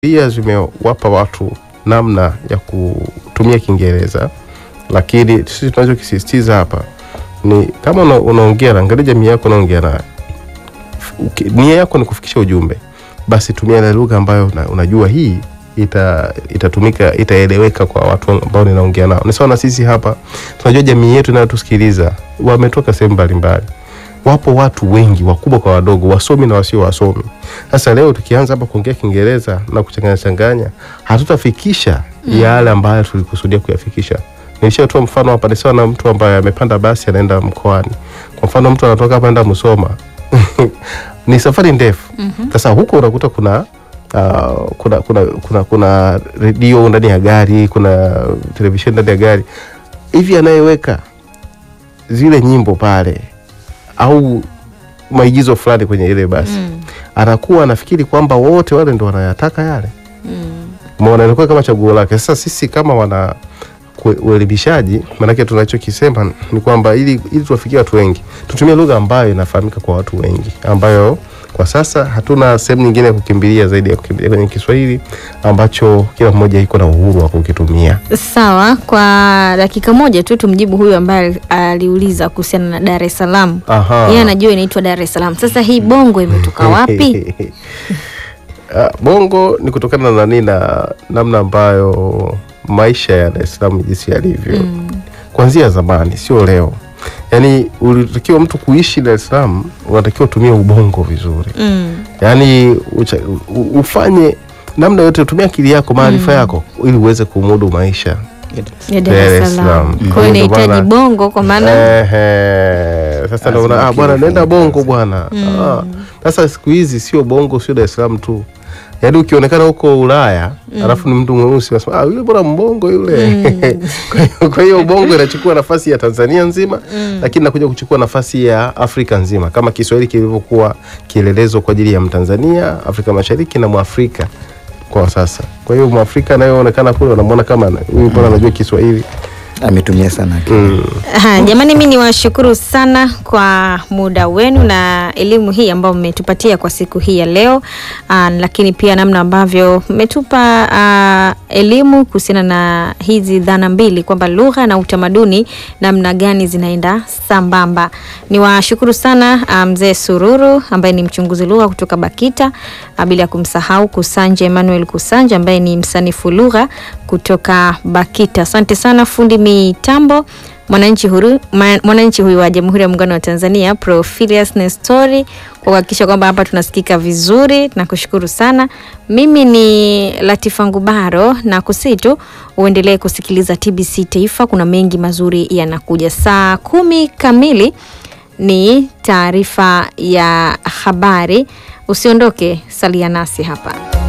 sheria zimewapa watu namna ya kutumia Kiingereza, lakini sisi tunachokisisitiza hapa ni kama una, unaongea na angalia jamii yako unaongea nayo, Uki- nia yako ni kufikisha ujumbe, basi tumia ile lugha ambayo una, unajua hii ita itatumika itaeleweka kwa watu ambao ninaongea nao. Ni sawa na sisi hapa, tunajua jamii yetu inayotusikiliza wametoka sehemu mbalimbali, wapo watu wengi wakubwa kwa wadogo, wasomi na wasio wasomi. Sasa leo tukianza hapa kuongea Kiingereza na kuchanganya changanya, hatutafikisha yale ambayo tulikusudia kuyafikisha. Nilishatoa mfano hapa, ni sawa na mtu ambaye amepanda basi anaenda mkoani. Kwa mfano mtu anatoka hapa anaenda Musoma ni safari ndefu. Sasa huko unakuta kuna uh, kuna kuna kuna kuna redio ndani ya gari, kuna televisheni ndani ya gari. Hivi anayeweka zile nyimbo pale au maigizo fulani kwenye ile basi anakuwa anafikiri kwamba wote wale ndo wanayataka yale Umeona, inakuwa kama chaguo lake. Sasa sisi kama wana kue- uelimishaji, maanake tunachokisema ni kwamba ili, ili tuwafikie watu wengi tutumie lugha ambayo inafahamika kwa watu wengi, ambayo kwa sasa hatuna sehemu nyingine ya kukimbilia zaidi ya kukimbilia kwenye Kiswahili ambacho kila mmoja iko na uhuru wa kukitumia. Sawa, kwa dakika moja tu tumjibu huyu ambaye aliuliza kuhusiana na Dar es Salaam. Aha. Yeye anajua inaitwa Dar es Salaam. Sasa hii bongo imetoka wapi? Ah, Bongo ni kutokana na nini na namna ambayo maisha ya Dar es Salaam jinsi yalivyo kuanzia zamani, sio leo. Yaani ulitakiwa mtu kuishi Dar es Salaam, unatakiwa utumie ubongo vizuri, Mm. yaani ucha, u- ufanye namna yote, utumie akili yako, maarifa yako, ili uweze kumudu maisha. Ya Dar Dar es es Salaam. Salaam. Kwa hiyo Ndio inahitaji maana- bongo kwa maana Ehe, sasa ndio una- ah, bwana nenda bongo bwana. Ah, Sasa siku hizi sio bongo, sio Dar es Salaam tu, yaani ukionekana huko Ulaya alafu ni mtu mweusi unasema ah, yule bwana mbongo yule. Kwa hiyo- Kwa hiyo bongo inachukua nafasi ya Tanzania nzima, lakini nakuja kuchukua nafasi ya Afrika nzima, kama Kiswahili kilivyokuwa kielelezo kwa ajili ya Mtanzania, Afrika Mashariki na Mwafrika kwa sasa. Kwa hiyo Mwafrika anayeonekana kule wanamwona kama ana- huyu mbona anajua Kiswahili. ametumia sana akili. Mm. Aha, jamani, mi niwashukuru sana kwa muda wenu na elimu hii ambayo mmetupatia kwa siku hii ya leo. Aa, lakini pia namna ambavyo mmetupa aa, elimu kuhusiana na hizi dhana mbili kwamba lugha na utamaduni namna gani zinaenda sambamba. Niwashukuru sana aa, mzee Sururu ambaye ni mchunguzi lugha kutoka BAKITA, aa, bila kumsahau Kusanja Emmanuel Kusanja ambaye ni msanifu lugha kutoka BAKITA. Asante sana fundi mitambo mwananchi huru ma- mwananchi huyu wa Jamhuri ya Muungano wa Tanzania Profilius Nestori kwa kuhakikisha kwamba hapa tunasikika vizuri. Nakushukuru sana. Mimi ni Latifa Ngubaro na kusitu uendelee kusikiliza TBC Taifa, kuna mengi mazuri yanakuja. Saa kumi kamili ni taarifa ya habari. Usiondoke, salia nasi hapa.